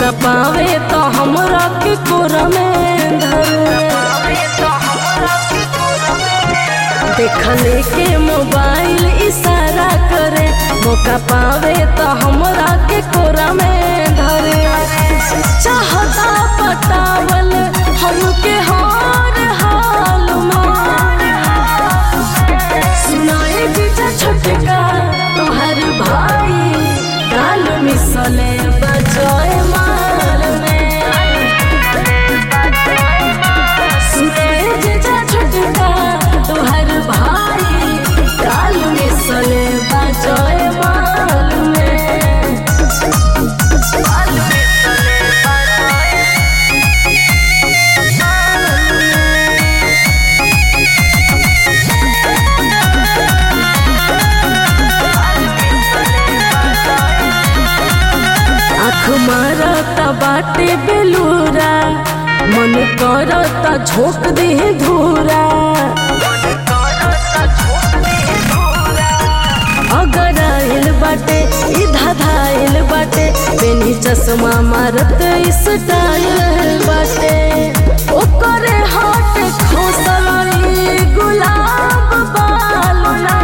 मौका पावे तो हमरा के कोरा में धरे देखले के मोबाइल इशारा करे मौका पावे तो हमरा के कोरा में धरे चाहता पटावल हमके हार हाल सुनाए जीजा छोटका तोहर भाई काल मिसले बजाए माल में सुनाए जीजा छोटका तोहर भाई काल मिसले बजाए माल में आँख मारता बाटे बेलूरा मन करता झोंक दे धूरा अगर आइल बाटे ई धाधाइल बाटे बेनी चश्मा मारत स्टाइल बाटे ओकरे हाथ खोसलाई गुलाब बालना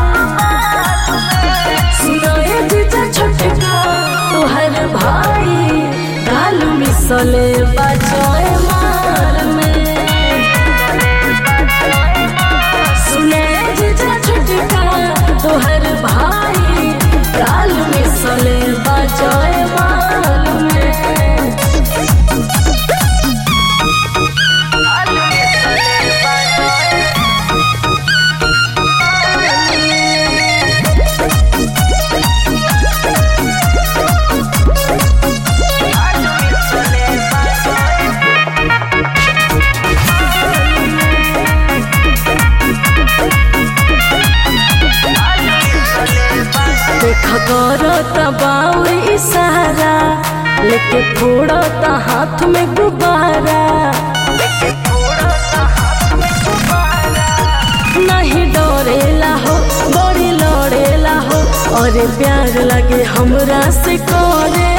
सुनाए जीजा छोटका तोहर भाई गाल मिसले बजाए मार में सुनाए जीजा छोटका तोहर भाई गाल मिसले बजाए मार में देख करत बाउर इशारा लेके फोड़त हाथ में गुब्बारा नहीं डरेला हो बड़ी लड़ेला हो और प्यार लगे हमरा से करे